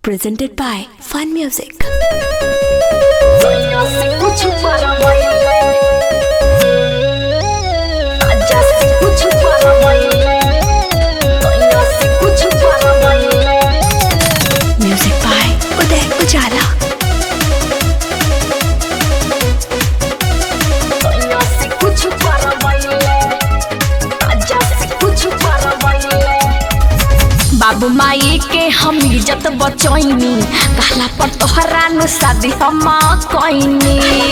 presented by Fun Music. दुनिया से कुछ परवाई आजा से कुछ परवाई दुनिया से कुछ परवाई Music by Uday Ujala. दुनिया से कुछ परवाई आजा से कुछ परवाई बाबू माई के हम इज्जत बचैनी कहला पर तोहरा नु शादी हम कइनी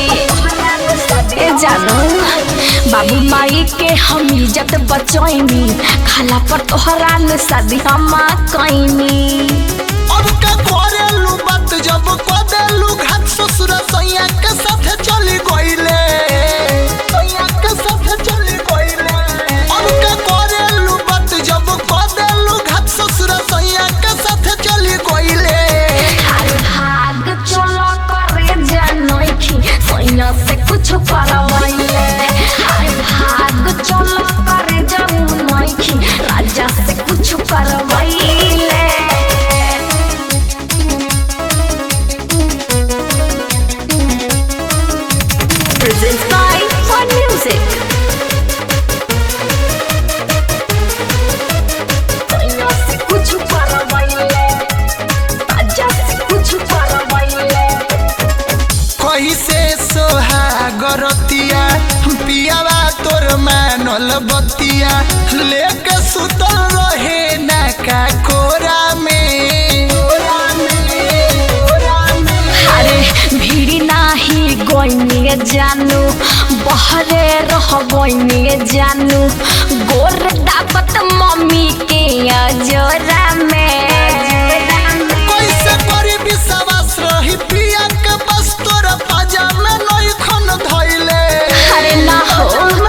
ए जानो बाबू माई के हम इज्जत बचैनी कहला पर तोहरा नु शादी हम कइनी अब का करेलू बात जब कदेलू घाट ससुर सैया के साथ चली गईले सैया के साथ चली गईले अब का करेलू बात जब कदेलू घाट ससुर सैया के साथ चली गईले हर भाग चलो करे जानोखी सैया से कुछ परवाइले हर भाग चलो करे जानोखी राजा से कुछ करवाइले Presents by Fun Music. सैया से कुछ परवाइले राजा से कुछ परवाइले कही से सोहागरतिया पियावा तोर मानल बतिया लेके सुतल रहे ना का कोरा में अरे भीड़ नाही गोइनी जानू बहरे रह गोइनी जानू गोर दापत मम्मी के अजोरा में कैसे करी विश्वास रही पिया के बस तोर पाजा में नई खन धइले अरे ना हो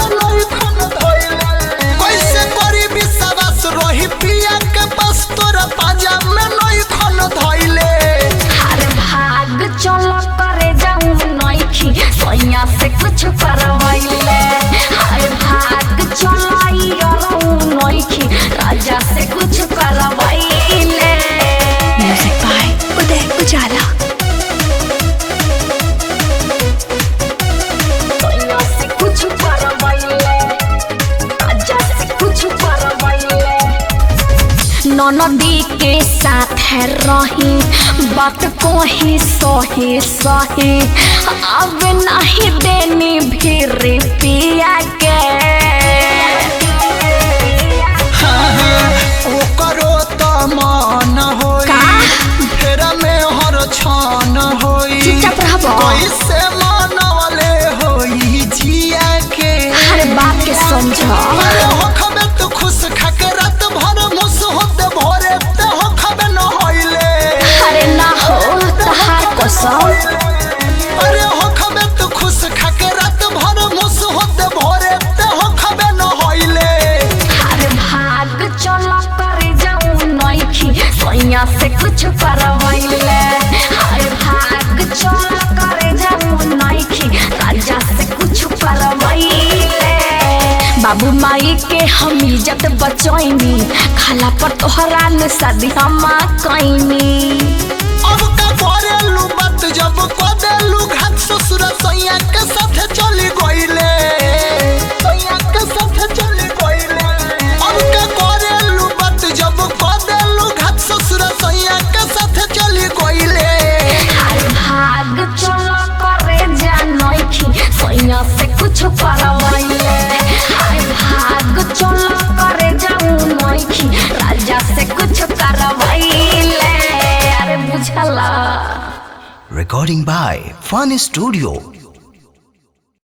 कैसे करी विश्वास रही पिया के बस तोर पाजा में नई खन धइले हर भाग चलो करे जाऊं नइखी सैया से कुछ करवाइले हर भाग चलो रहूं नइखी राजा से कुछ करवाइले Music by Uday Ujala. सैया से कुछ परवाइले आजा से कुछ परवाइले ननदी के साथ है रही बात को ही सही सही अब नहीं देनी भीड़ पिया के ओकरो त मन होई का? फेरा में हर छान होई चुपचाप रहबो। कैसे मनवले होई जिया के हर बात के समझ अरे हो खबे तू खुश खाके रात भर मुस होते भोरे ते हो खबे न होइले अरे ना हो तहार कसम अरे हो खबे तू खुश खाके रात भर मुस होते भोरे ते हो खबे न होइले हर भाग चलो करे जाऊं नइखी सैया से कुछ करवाइले हर भाग चलो करे जाऊं नइखी राजा से कुछ करवाइले बाबू माई के हम इज्जत बचैनी खाला पर तोहरा न शादी हम कइनी अब का करेलू बात जब कदेलू घाट ससुर सैया के साथ चली गईले सैया के साथ चली गईले अब का करेलू बात जब कदेलू घाट ससुर सैया के साथ चली गईले हर भाग चलो करे जानोखी सैया से कुछ करवाइले हर भाग चलो करे जाऊं नोखी राजा से कुछ करवाइले अरे बुझला Recording by Fun Studio